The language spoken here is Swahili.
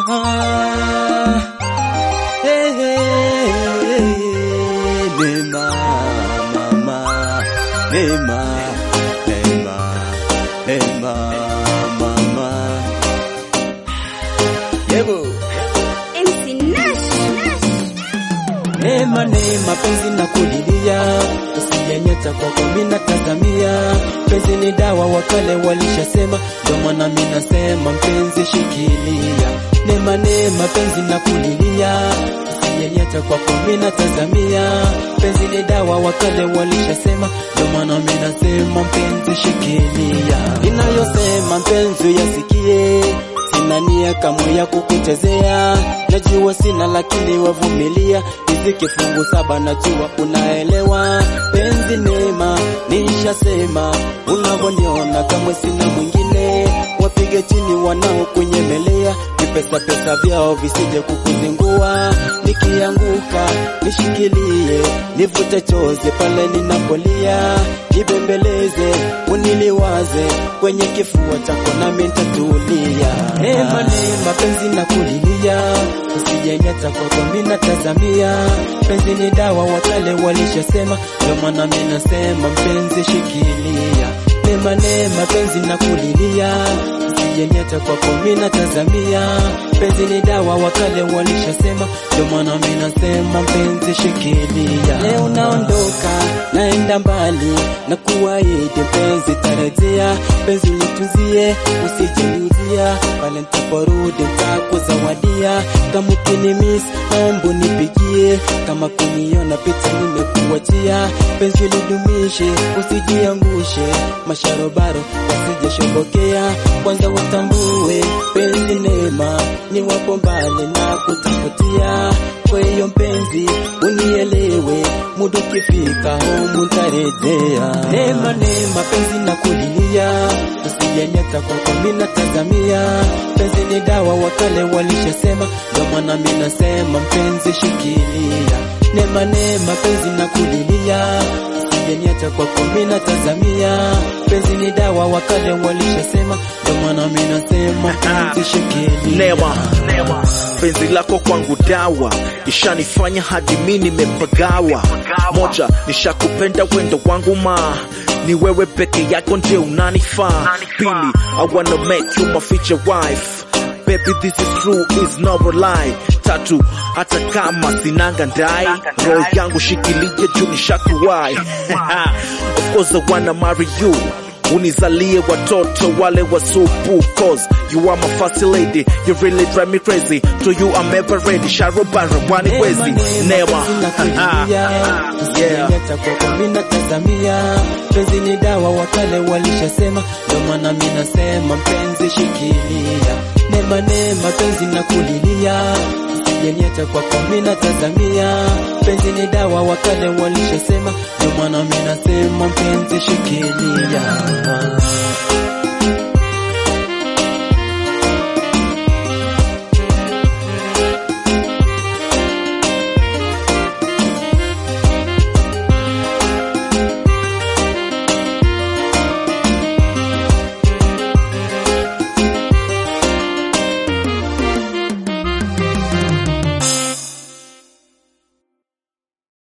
Hey, hey, Neema, mama, Neema, Neema, Neema, mama. Yebo. MC Nash. Neema, neema, penzi na kulilia, usiyenyeta kwako mimi natazamia. Penzi ni dawa, wakale walishasema, ndio maana mimi nasema mpenzi shikilia. Neema, neema, penzi na kulilia, usiyenyeta kwako mimi natazamia. Penzi ni dawa, wakale walishasema, ndio maana mimi nasema mpenzi shikilia. Inayosema mpenzi yasikie Sina nia kamwe ya kukuchezea, najua sina lakini wavumilia. Riziki fungu saba, najua unaelewa. Penzi neema, nishasema unavyoniona, kamwe sina mwingine. Wapige chini wanaokunyemelea, vipesa pesa vyao visije kukuzingua. Nikianguka nishikilie, nivute chozi pale ninapolia, nibembeleze, uniliwaze kwenye kifua chako nami nitatulia. Neema neema, penzi na kulilia, usijenyata kwako mimi natazamia. Penzi ni dawa, wakale walishasema, ndio maana mimi nasema mpenzi shikilia. Neema neema, penzi na kulilia, usijenyata kwako mimi natazamia. Penzi ni dawa, wakale walishasema, ndio maana mimi nasema mpenzi shikilia. Leo naondoka naenda mbali na kuahidi mpenzi tarejea, penzi litunzie usijeniuzia, pale nitaporudi nitakuzawadia. Kama ukinimiss naomba unipigie, kama kuniona picha nimekuachia. Penzi lidumishe usijiangushe, masharobaro wasijeshobokea. Kwanza watambue penzi neema, ni wapo mbali na kutafutia. Kwa hiyo mpenzi unielewe, muda ukifika humu ntarejea. Neema neema, penzi na kulilia, usijenyeta kwako mimi natazamia. Penzi ni dawa, wakale walishasema, ndio maana mimi nasema mpenzi shikilia. Neema neema, penzi na kulilia Usijeniacha kwako mimi natazamia. Penzi ni dawa, wakale walishasema, ndio maana mimi nasema mpenzi shikilia. Neema, penzi lako kwangu dawa, ishanifanya hadi mi nimepagawa. Moja, nishakupenda wendo wangu ma ni wewe peke yako nje unanifaa. Pili, I wanna make you my future wife. Baby, this is true, is not a lie. Tatu, hata kama sinanga ndai, roho yangu shikilie juu nishakuwai. of course I wanna marry you unizalie watoto wale wasupu cause you are my first lady you really drive me crazy to you I'm ever ready sharobara wani wezi neema yeah Usijenyata kwako mimi natazamia. Penzi ni dawa, wakale walishasema, ndio maana mimi nasema mpenzi shikilia. Neema neema, penzi na kulilia. Usijenyata kwako mimi natazamia. Penzi ni dawa, wakale walishasema, ndio maana mimi nasema mpenzi shikilia.